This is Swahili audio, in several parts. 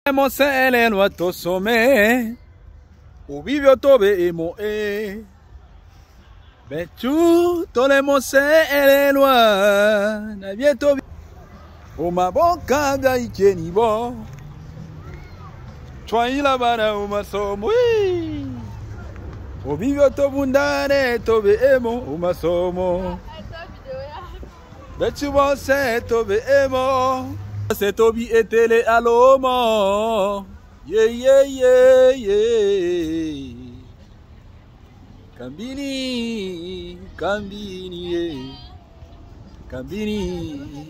Moselelwa tosome ubivyo tobe emo e bechu tole moselelwa na vyeto umaboka bya ikeni bo twaila bana umasomo ii. ubivyo tobundane tobe emo umasomo bechu bose tobe emo se tobi etele alomo ye ye ye ye kambini kambini ye kambini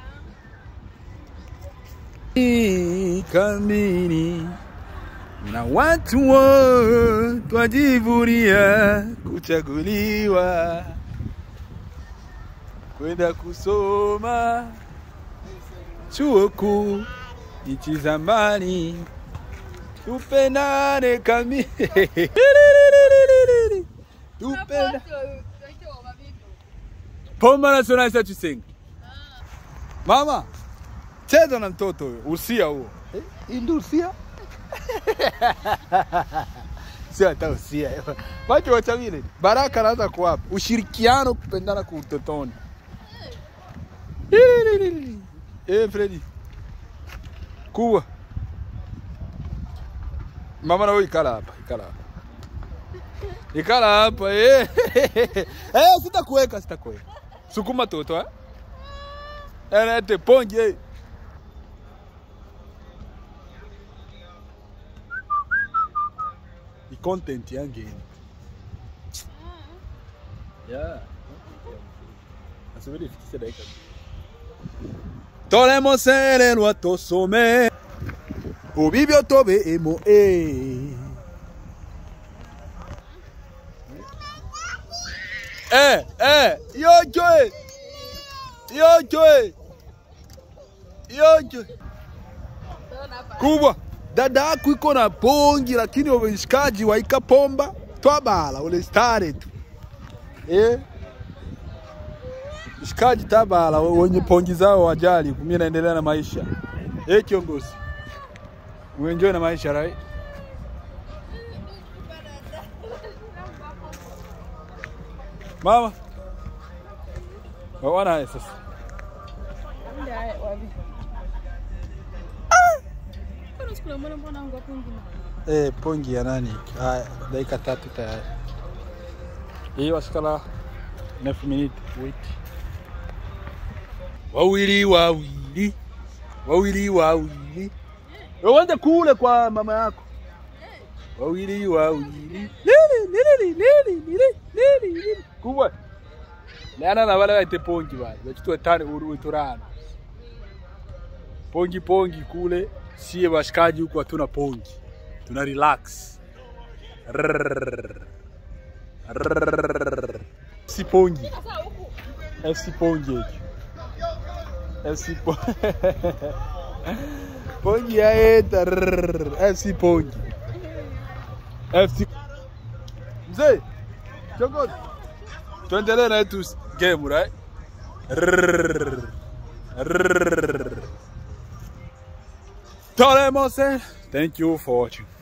kambini na watu wo twajivunia kuchaguliwa kwenda kusoma chuo kuu nchi za mbali, tupendane kami tupenda Pomba Nacional cha Chisenga. Mama, cheza na mtoto huyo, usia huo. Eh, hii ndio usia? Sio hata usia. Macho wacha vile. Baraka anaanza kuwapa ushirikiano, kupendana kwa utotoni. Eh, Freddy. Kuwa. Mama na wewe ikala hapa, ikala hapa. Ikala hapa eh. Eh, sitakuweka, sitakuweka. Sukuma toto eh. Ene ponje. Ni content yangu hii. Yeah. Asubiri ifikishe dakika. Tolemoselelwa tosome ubibyo tobe emo e Eh, eh, yojoe yojoe yojoe kubwa dada yako iko na pongi lakini wameshikaji waika pomba twabala ule stare tu eh Shikaji tabala wenye pongi zao wajali, mimi naendelea na maisha. Eh, kiongozi. Uenjoy na maisha right? Mama. Waona haya sasa. Eh, pongi ya nani? Haya, dakika tatu tayari. Hii wasikala 9 minutes wait. Wawili wawili wawili wawili, uende kule kwa mama yako. Wawili wawili lili lili lili lili lili lili kubwa Leana na wale waite pongi wale wachitwa tani uru turana pongi pongi kule, sie washikaji huku hatuna pongi, tuna relax Rrrr. Rrrr. si pongi FC pongi hiki FC po pongi yaeta rrrr. FC pongi FC mzee kiongozi tuendelee na yetu game right Rrrr. Rrrr. Tolemose thank you for watching